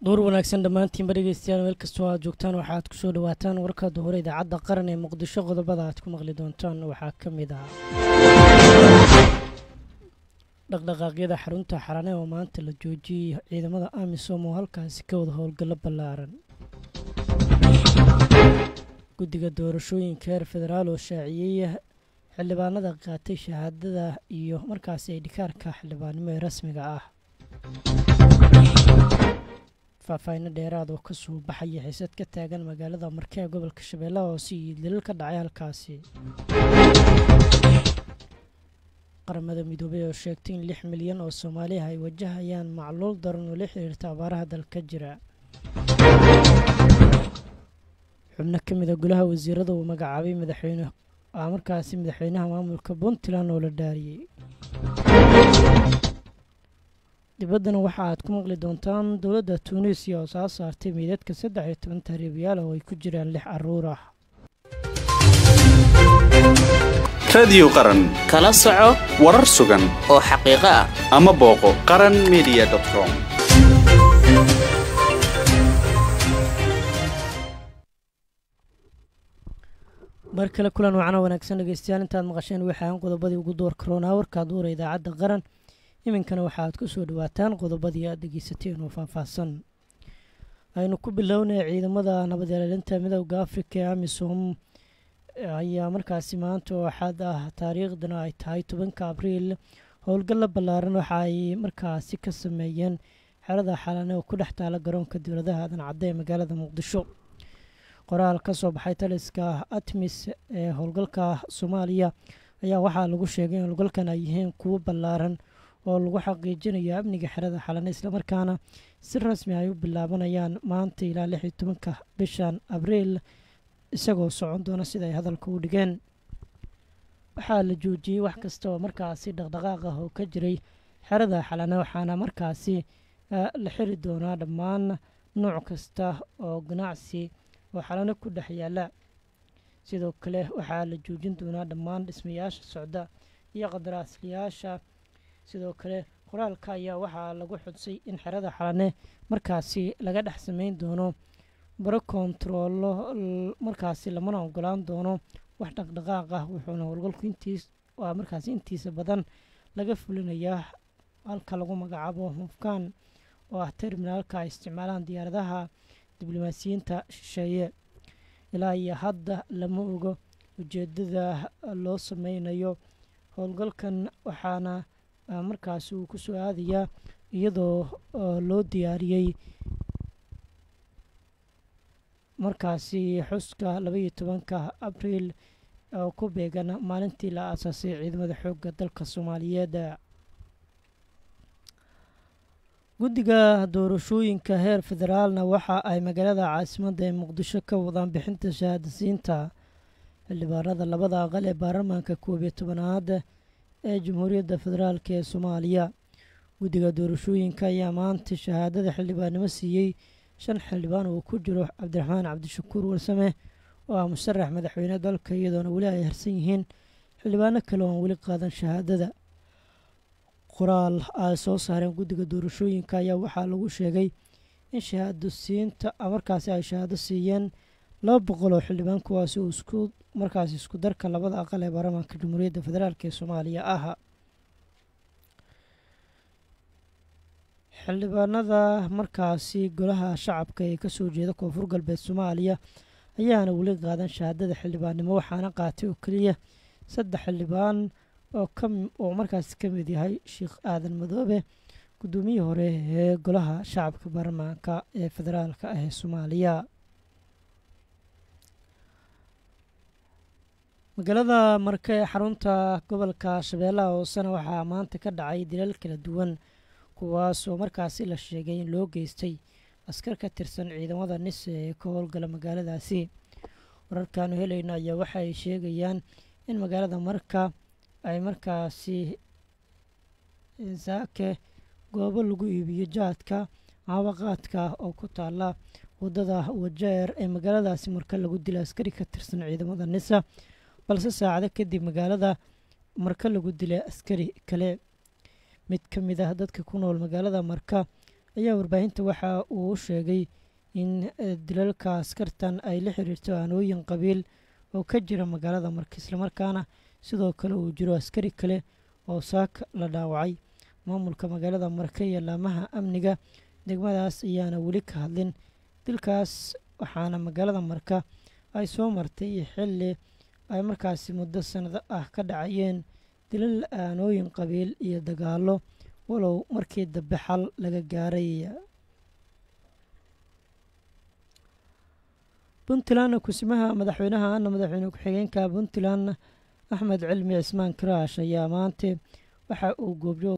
duur wanaagsan dhammaantiinba dhegeystayaal meel kastoo aad joogtaan waxaad kusoo dhawaataan warkada hore idaacadda qaran ee muqdisho qodobada aad ku maqli doontaan waxaa ka mid ah dhaqdhaqaaqyada xarunta xarane oo maanta la joojiyey ciidamada amisom oo halkaasi ka wada howlgallo ballaaran guddiga doorashooyinka heer federaal oo shaaciyey xildhibaanada qaatay shahaadada iyo markaasi ay dhikaarka xildhibaannimo ee rasmiga ah faahfaahinno dheeraad oo ka soo baxaya xiisad ka taagan magaalada marke ee gobolka shabeellaha hoose iyo dilal ka dhacay halkaasi qaramada midoobey oo sheegtay in lix milyan oo soomaaliah ay wajahayaan macluul daran oo la xiriirta abaaraha dalka jira xubno ka mida golaha wasiirada uu magacaabay madaxweyne markaasi madaxweynaha maamulka puntland oo la dhaariyey dibaddana waxa aad ku maqli doontaan dowladda tuunisiya oo soo saartay meydadka saddex iyo toban tahriibayaal oo ay ku jiraan lix caruur ah radiyo qaran kala soco warar sugan oo xaqiiqo ah ama booqo qaran media com mar kale kulan wacno wanaagsan dhegeystayaal intaad maqasheen waxaan qodobadii ugu door karoonaa warkaa duura idaacadda qaran iminkana waxaaad ku soo dhawaataan qodobadii aad dhegeysateen oo faahfaahsan aynu ku bilownay ciidamada nabad ilaalinta midooda afrika ee amisom ayaa markaasi maanta oo axad ah taariikhdana ay tahay tobanka abriil howlgalla ballaaran waxa ay markaasi ka sameeyeen xerada xalane oo ku dhex taala garoonka dowladaha aadan cadde ee magaalada muqdisho qoraal ka soo baxay taliska atmis ee howlgalka soomaaliya ayaa waxaa lagu sheegay in howlgalkan ay yihiin kuwo ballaaran oo lagu xaqiijinayo amniga xerada xalane islamarkaana si rasmi ay u bilaabanayaan maanta ilaa lix iyo tobanka bishan abriil isagoo socon doona sida ay hadalka u dhigeen waxaa la joojiyey wax kasta oo markaasi dhaqdhaqaaq ah oo ka jiray xerada xalane waxaana markaasi la xiri doonaa dhammaan nooc kasta oo ganacsi oo xalano ku dhex yaala sidoo kale waxaa la joojin doonaa dhammaan dhismayaasha socda iyo qadaraasliyaasha sidoo kale qoraalka ayaa waxaa lagu xudsay in xerada xalane markaasi laga dhex sameyn doono baro kontaroolo markaasi lamana ogolaan doono wax dhaqdhaqaaq ah wuxuuna howlgalku intiis waa markaasi intiisa badan laga fulinayaa halka lagu magacaabo mufkaan oo ah terminaalka ay isticmaalaan diyaaradaha diblomaasiyiinta shisheeye ilaa iyo hadda lama ogo ujeedada loo sameynayo howlgalkan waxaana markaasi uu ku soo aadayaa iyadoo loo diyaariyey markaasi xuska labaiyo tobanka abriil oo ku beegan maalintii la aasaasay ciidamada xoogga dalka soomaaliyeed guddiga doorashooyinka heer federaalna waxa ay magaalada caasimadda ee muqdisho ka wadaan bixinta shahaadasiinta xildhibaanada labada aqal ee baarlamaanka koob iyo tobanaad ee jamhuuriyadda federaalk ee soomaaliya guddiga doorashooyinka ayaa maanta shahaadada xildhibaannimo siiyey shan xildhibaan oo ku jiro cabdiraxmaan cabdishakuur warsame oo ah musharax madaxweyne dalka iyadoona weli ay harsan yihiin xildhibaano kale oo aan weli qaadan shahaadada qoraal ay soo saareen guddiga doorashooyinka ayaa waxaa lagu sheegay in shahaado siinta markaasi ay shahaado siiyeen laba boqol oo xildhibaan kuwaasi uu isku markaasi isku darka labada aqal ee baarlamaanka jamhuuriyadda federaalk ee soomaaliya ah xildhibaanada markaasi golaha shacabka ee kasoo jeeda koonfur galbeed soomaaliya ayaana weli qaadan shahaadada xildhibaannimo waxaana qaatay oo keliya saddex xildhibaan oo markaasi ka mid yahay sheekh aadan madoobe guddoomiyihii hore ee golaha shacabka baarlamaanka ee federaalka ah ee soomaaliya magaalada marke ee xarunta gobolka shabeellaha hoosena waxaa maanta ka dhacay dilal kala duwan kuwaasoo markaasi la sheegay in loo geystay askar ka tirsan ciidamada nise ee ka howlgala magaaladaasi wararkaanu helayno ayaa waxa ay sheegayaan in magaalada marka ay markaasi saake goobo lagu iibiyo jaadka caawaqaadka oo ku taala wadada wajeer ee magaaladaasi marka lagu dila askari ka tirsan ciidamada nisa balse saacado kadib magaalada marka lagu dilay askari kale mid ka mid ah dadka ku nool magaalada marka ayaa warbaahinta waxa uu sheegay in dilalka askartan ay la xiriirto aanooyin qabiil oo ka jira magaalada marka islamarkaana sidoo kale uu jiro askari kale oo saaka la dhaawacay maamulka magaalada marka iyo laamaha amniga degmadaas ayaana weli ka hadlin dilkaas waxaana magaalada marka ay soo martay xilli ay markaasi muddo sanado ah ka dhacayeen dilal aanooyin qabiil iyo dagaallo walow markii dambe xal laga gaaray puntland kusimaha madaxweynaha ana madaxweyne ku-xigeenka puntland axmed cilmi cismaan karaash ayaa maanta waxa uu goobjoog